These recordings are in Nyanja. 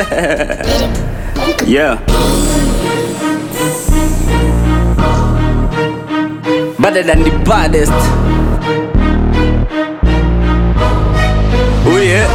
yeah. Better than the baddest. Oh yeah.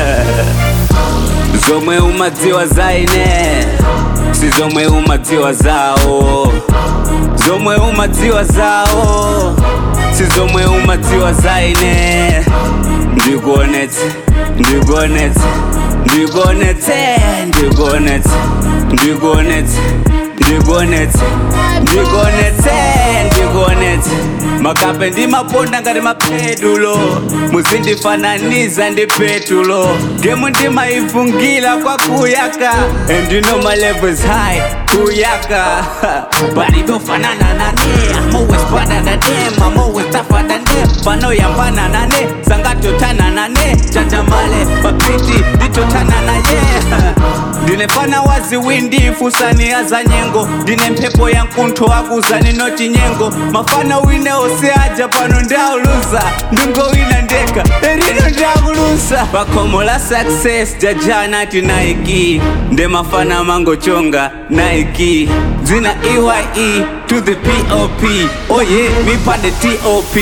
zomwe umadziwa zaine si zomwe umadziwa zawo zomwe umadziwa zawo si zomwe umadziwa zaine ndikuonetse ndikuonetse ndikuonetse ndikuonetse ndikuonetse ndikuonetse ndikuonetse ndikuonetse makape ndimaponda ngati mapedulo muzindifananiza ndi petulo gemu ndimaivungila kwa kuyaka and you know my level is high kuyaka palipofanana nane I'm always better than them I'm always tougher than them panoyambana nane sangatotana nane chanjamale papiti nditotana naye ndinefana waziwindi fusani za nyengo ndine mphepo ya mkuntho wakuzani noti nyengo mafana wine oseaja pano ndauluza ndingo wina ndeka erino ndakulusa pakhomo la success jajana ti naiki nde mafana mangochonga naiki dzina eye to the pop oye mipande top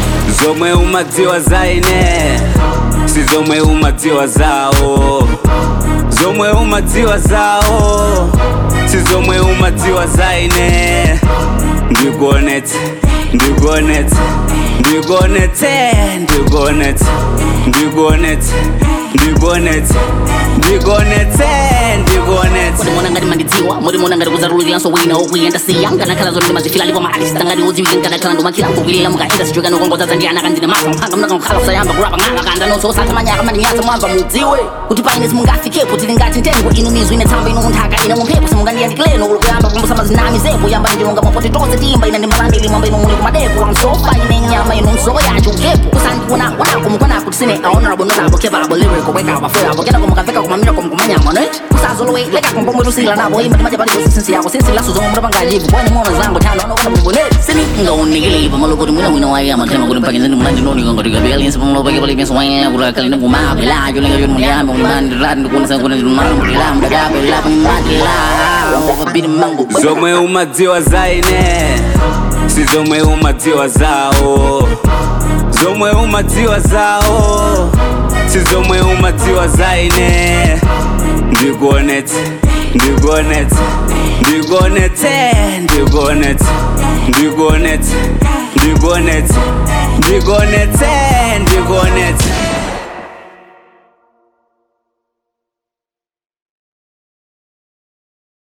zomwe umadziwa zaine si zomwe umadziwa zawo zomwe umadziwa zawo si zomwe umadziwa zaine ndikuonetse ndikuonetse ndikuonetse ndikuonetse ndikuonetse ndikuonetse ndikuonetse ndikuonetse murimona ngati mandidziwa murimona ngati kuzarulukiranso wina okuyenda siya nganakhala zoni ndimazifila ndipo maartist ngati udziwike nganakhala ndomakila kukwilira mukaenda sichoka nokongoza ndi ana kandine masa mphanga mnakakhala kusayamba kurapa ng'anga kanda nonso osatha manyaka mandinyasa mwamba mudziwe kuti paine simungafikepo tili ngati ntengo inu mizu ine tsamba ino munthaka ine mumphepo simungandiyandikileno kulukuyamba kumbusa mazinami zepo yamba ndilonga mapoti tonse timba ine ndimbalandili mwamba ino muli kumadeko amsofa ine nyama ino msoko yacho ukepo kusandiona wanako mukonako tisine ahonorable notable capable lyrical wekaba foyabo kenako mukaveka kumamira kumanyama net kusazolowe leka kumpomwe tusila nabo imba timaja pali kusisinsi yako sinsilaso zomwe mutapangajivu kwene mono zango tano anokona muboneti sini ngaonikile pamalo kuti mwina wina waye amatema kuti mpakizani mulandi noniko ngati gabelinsi pamalo pake pali penso waye kuti akali ndikumabe la yo lenga yo muliyambe mulimani rati ndikuonesa kuti ndimalo mulila mdagabe la panyumatila wakabidi mango zomwe umadziwa zaine si zomwe umadziwa zawo zomwe umadziwa zawo si zomwe umadziwa zaine ndikuonetse ndikuonetse ndikuonetse ndikuonetse ndikuonetse ndikuonetse ndikuonetse ndikuonetse